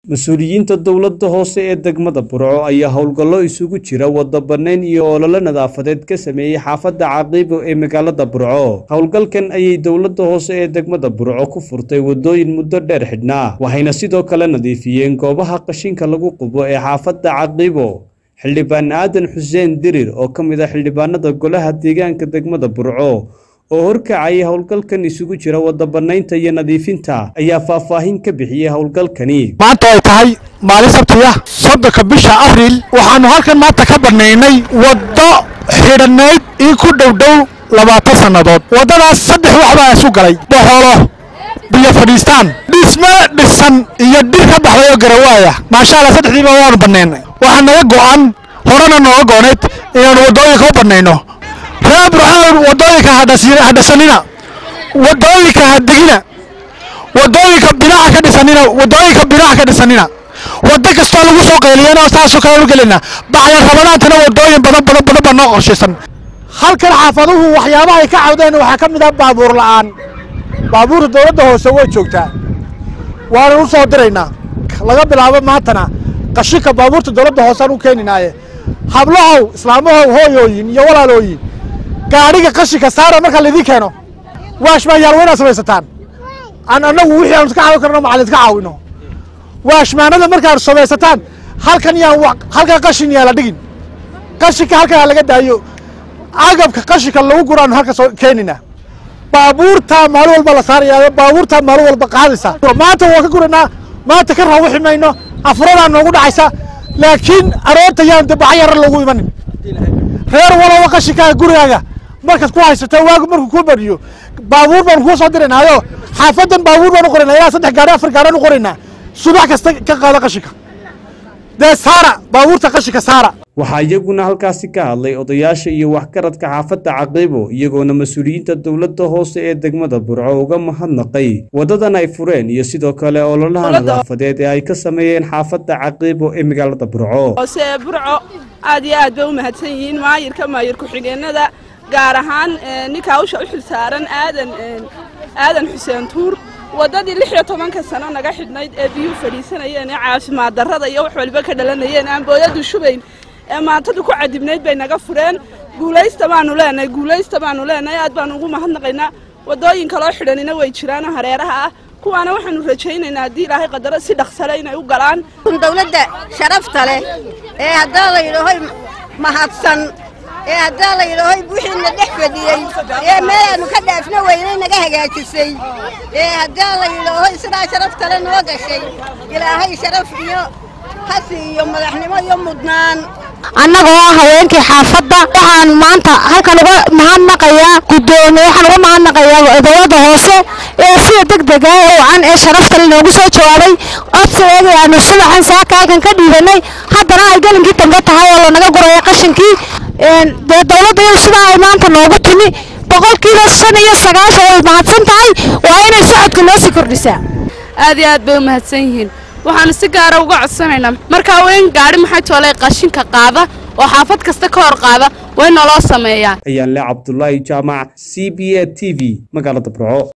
mas-uuliyiinta dowladda hoose ee degmada burco ayaa howlgallo isugu jira wada bannayn iyo olole nadaafadeed ka sameeyey xaafadda caqiibo ee magaalada burco howlgalkan ayay dowladda hoose ee degmada burco ku furtay wadooyin muddo dheer xidhnaa waxayna sidoo kale nadiifiyeen goobaha qashinka lagu qubo ee xaafadda caqiibo xildhibaan aadan xuseen dirir oo ka mid ah xildhibaanada golaha deegaanka degmada burco oo horkacayay howlgalkan isugu jira wada bannaynta iyo nadiifinta ayaa faahfaahin ka bixiyey howlgalkani maanta ay tahay maalin sabti ah soddonka bisha abriil waxaannu halkan maanta ka bannaynay waddo xidhannayd in ku dhowdhow labaatan sannadood waddadaas saddex waxbaa isu galay boxolo biyo fadhiistaan dhisme dhisan iyo dhir ka baxday oo garawaaya maasha allah saddexdiiba waanu bannaynay waxaa naga go'an horena nooga goonayd inaannu waddooyinka u bannayno reer burxaan waddooyinka hadhasanina waddooyinka hadegina waddooyinka binaca ka dhisanina waddooyinka binaca ka dhisanina waddo kastoo lagu soo qayliyana saasoo kale u gelina bacda rabadaantana waddooyin badan badan badan baa noo qorshaysan halkan xaafaduhu waxyaabaha ay ka cawdeen waxaa ka mid ah baabuur la'aan baabuurta dowladda hoose way joogtaa waanu u soo diraynaa laga bilaabo maantana qashinka baabuurta dowladda hoose aan u keeninaaye hablahow islaamahow hooyooyin iyo walaalooyin gaadhiga qashinka saara marka laydin keeno waashmaanyaal waa inaad samaysataan aan annagu wixii aanu iska caawin karno macalin iska caawino waashmaanada markaad samaysataan halkan yaan halkan qashin yaa la dhigin qashinka halkan aa laga daayo agabka qashinka lagu guraanu halka soo keenina baabuurtaa maalin walba la saaraya baabuurtaa maalin walba qaadaysa maanta waan ka guraynaa maanta ka raawixi mayno afuradaa noogu dhacaysa laakiin aroorta yaan dabaca yara lagu imanin reer walaba qashinkaaga gurigaaga markaad ku haysato waagu markuu kuu bariyo baabuur baanu kuu soo diraynaayo xaafadan baabuur baan u qoraynaa ilaa saddex gaari afar gaaraan u qoraynaa subax kasta ka qaada qashinka dee saara baabuurta qashinka saara waxaa iyaguna halkaasi ka hadlay odayaasha iyo waxgaradka xaafadda caqiibo iyagoona mas-uuliyiinta dowladda hoose ee degmada burco uga mahadnaqay waddadan ay fureen iyo sidoo kale ololaha nadaafadeed ee ay ka sameeyeen xaafadda caqiibo ee magaalada burco hoose burco aad iyo aad bay u mahadsan yihiin maayirka maayir ku-xigeenada gaar ahaan ninka hawsha u xil saaran aadan aadan xuseen tuur waddadii lix iyo tobanka sano naga xidhnayd ee biyuu fadhiisanayeen ee caafimaad darrada iyo wax waliba ka dhalanayeen aan booyadu shubayn ee maantadu ku cadibnayd bay naga fureen guulaysta baanu leenahay guulaysta baanu leenahay aad baanu ugu mahadnaqaynaa waddooyin kaloo xidhanina way jiraanoo hareeraha ah kuwaana waxaanu rajaynaynaa haddii ilaahay qadaro si dhaqsale inay u galaan dawladda sharafta leh ee haddaa la yidhaahoy mahadsan ee haddaa la yidhaahoy wixiina dhex fadhiyey ee meelaannu ka dhaafna weynay naga hagaajisay ee haddaa la yidhaahoy sidaa sharaftale noo gashay ilaahay sharaf iyo hasi iyo madaxnimo iyo mudnaan annagoo ah haweenkii xaafadda waxaan maanta halkan uga mahadnaqayaa guddoomiye waxaan uga mahadnaqayaa dowladda hoose ee sida degdega ee wacan ee sharaftale noogu soo jawaabay codsigeedii aanu subaxan saaka halkan ka dhiibanay haddana ay gelinkii dambe tahay oo lanaga guraya qashinkii dee dowladda iyadu sidaa ay maanta noogu timi boqolkiiba shan iyo sagaashan way mahadsan tahay waa inay socodka noo sii kordhisaa aad iyo aad bay u mahadsan yihiin waxaanu si gaara uga codsanaynaa markaa weyn gaadhi maxay toolay qashinka qaada oo xaafad kasta ka hor qaada way naloo sameeyaa ayaan le cabdulaahi jaamac c b a t v magaalada burco